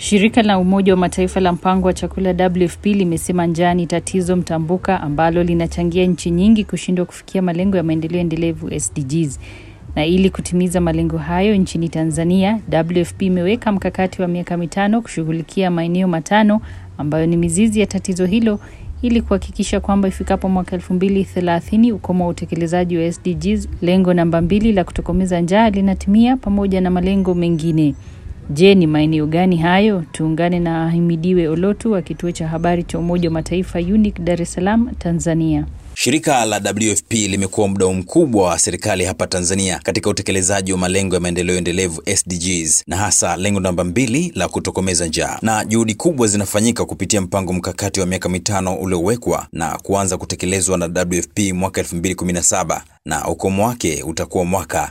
Shirika la Umoja wa Mataifa la mpango wa chakula WFP limesema njaa ni tatizo mtambuka ambalo linachangia nchi nyingi kushindwa kufikia malengo ya maendeleo endelevu SDGs. Na ili kutimiza malengo hayo nchini Tanzania, WFP imeweka mkakati wa miaka mitano kushughulikia maeneo matano ambayo ni mizizi ya tatizo hilo ili kuhakikisha kwamba ifikapo mwaka elfu mbili thelathini ukomo wa utekelezaji wa SDGs, lengo namba mbili la kutokomeza njaa linatimia pamoja na malengo mengine. Je, ni maeneo gani hayo? Tuungane na Ahimidiwe Olotu wa kituo cha habari cha Umoja wa Mataifa UNIC Dar es Salaam, Tanzania. Shirika la WFP limekuwa mdau mkubwa wa serikali hapa Tanzania katika utekelezaji wa malengo ya maendeleo endelevu SDGs, na hasa lengo namba mbili la kutokomeza njaa, na juhudi kubwa zinafanyika kupitia mpango mkakati wa miaka mitano uliowekwa na kuanza kutekelezwa na WFP mwaka 2017 na ukomo wake utakuwa mwaka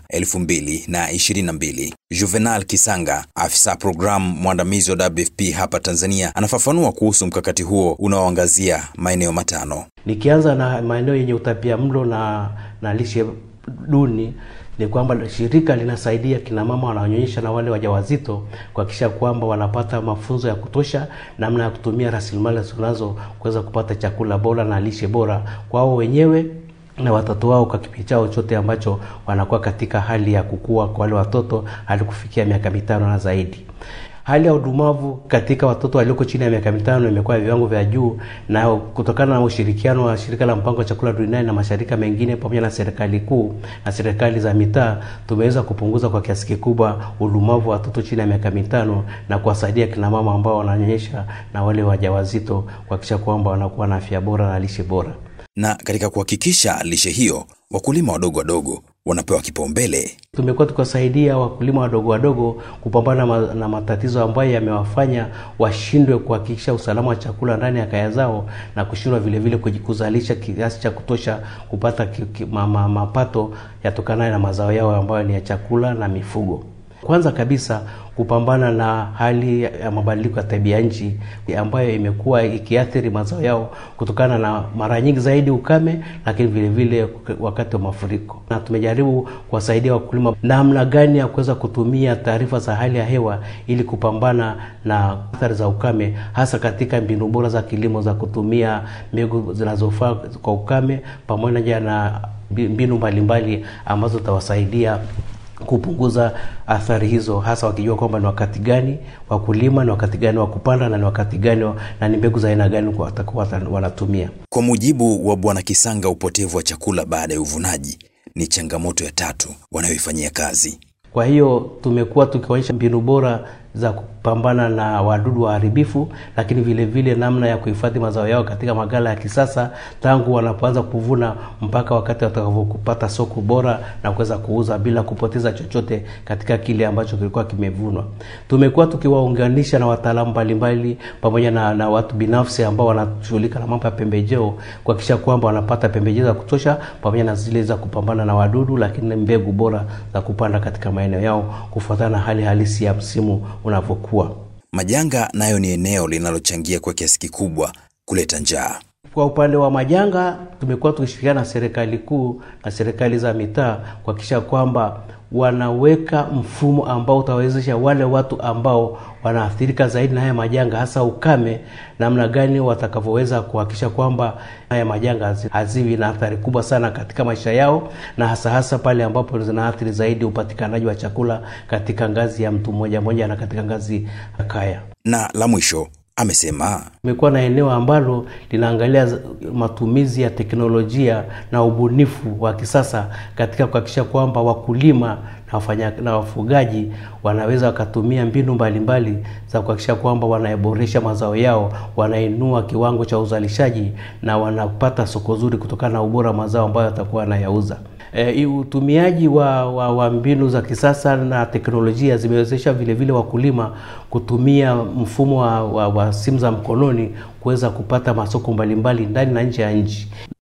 2022. Juvenal Kisanga, afisa programu mwandamizi wa WFP hapa Tanzania, anafafanua kuhusu mkakati huo unaoangazia maeneo matano. Nikianza na maeneo yenye utapia mlo na, na lishe duni ni kwamba shirika linasaidia kina mama wanaonyonyesha na wale wajawazito kuhakikisha kwamba wanapata mafunzo ya kutosha namna ya kutumia rasilimali zinazo kuweza kupata chakula bora na lishe bora kwao wenyewe na watoto wao kwa kipindi chao chote ambacho wanakuwa katika hali ya kukua kwa wale watoto hadi kufikia miaka mitano na zaidi. Hali ya udumavu katika watoto walioko chini ya miaka mitano imekuwa viwango vya juu, na kutokana na ushirikiano wa shirika la mpango wa chakula duniani na mashirika mengine pamoja na serikali kuu na serikali za mitaa, tumeweza kupunguza kwa kiasi kikubwa udumavu wa watoto chini ya miaka mitano na kuwasaidia kina mama ambao wananyonyesha na wale wajawazito kuhakikisha kwamba wanakuwa na afya bora na lishe bora. Na katika kuhakikisha lishe hiyo, wakulima wadogo wadogo wanapewa kipaumbele. Tumekuwa tukiwasaidia wakulima wadogo wadogo kupambana ma, na matatizo ambayo yamewafanya washindwe kuhakikisha usalama wa chakula ndani ya kaya zao na kushindwa vile vile kuzalisha kiasi cha kutosha kupata ki, ki, ma, ma, mapato yatokanayo na mazao yao ambayo ni ya chakula na mifugo. Kwanza kabisa kupambana na hali ya mabadiliko ya tabia nchi ambayo imekuwa ikiathiri mazao yao kutokana na mara nyingi zaidi ukame, lakini vile vile wakati wa mafuriko. Na tumejaribu kuwasaidia wakulima namna gani ya kuweza kutumia taarifa za hali ya hewa ili kupambana na athari za ukame, hasa katika mbinu bora za kilimo za kutumia mbegu zinazofaa kwa ukame pamoja na mbinu mbalimbali ambazo zitawasaidia kupunguza athari hizo, hasa wakijua kwamba ni wakati gani wa kulima, ni wakati gani wa kupanda na ni wakati gani na ni mbegu za aina gani watakuwa wanatumia. Kwa mujibu wa Bwana Kisanga, upotevu wa chakula baada ya uvunaji ni changamoto ya tatu wanayoifanyia kazi. Kwa hiyo tumekuwa tukionyesha mbinu bora za kupambana na wadudu waharibifu, lakini vile vile namna ya kuhifadhi mazao yao katika magala ya kisasa tangu wanapoanza kuvuna mpaka wakati watakavyopata soko bora na kuweza kuuza bila kupoteza chochote katika kile ambacho kilikuwa kimevunwa. Tumekuwa tukiwaunganisha na wataalamu mbalimbali pamoja na, na watu binafsi ambao wanashughulika na mambo ya pembejeo kuhakikisha kwamba wanapata pembejeo za kutosha pamoja na zile za kupambana na wadudu, lakini mbegu bora za kupanda katika maeneo yao kufuatana na hali halisi ya msimu unavyokuwa. Majanga nayo ni eneo linalochangia kwa kiasi kikubwa kuleta njaa. Kwa upande wa majanga, tumekuwa tukishirikiana na serikali kuu na serikali za mitaa kuhakikisha kwamba wanaweka mfumo ambao utawezesha wale watu ambao wanaathirika zaidi na haya majanga, hasa ukame, namna gani watakavyoweza kuhakikisha kwamba haya majanga haziwi na athari kubwa sana katika maisha yao, na hasa hasa pale ambapo zinaathiri zaidi upatikanaji wa chakula katika ngazi ya mtu mmoja mmoja na katika ngazi ya kaya. Na la mwisho amesema imekuwa na eneo ambalo linaangalia matumizi ya teknolojia na ubunifu wa kisasa katika kuhakikisha kwamba wakulima na wafanya, na wafugaji wanaweza wakatumia mbinu mbalimbali mbali za kuhakikisha kwamba wanaboresha mazao yao, wanainua kiwango cha uzalishaji na wanapata soko zuri kutokana na ubora wa mazao ambayo watakuwa wanayauza. E, utumiaji wa, wa, wa mbinu za kisasa na teknolojia zimewezesha vile vile wakulima kutumia mfumo wa, wa, wa simu za mkononi kuweza kupata masoko mbalimbali ndani na nje ya nchi.